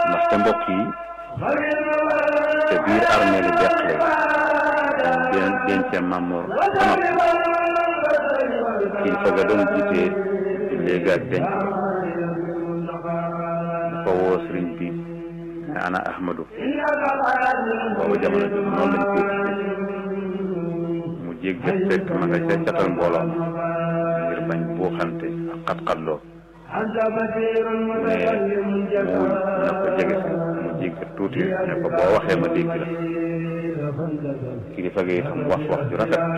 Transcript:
ndax ca mbokk yi te biir armée li deqale den dencee Mamour ba noppi kilifa ga doon jiite léegi ak denc dafa woo sëriñ bi ne ana Ahmadou boobu jamono bi noonu lañ koy mu jég jëf fekk ma nga ca catal mbooloo ngir bañ buuxante ak xat-xatloo mu ne mu na ko jege si mu jég tuuti ne ko boo waxee ma dégg la kilifa ga itam wax wax ju rafet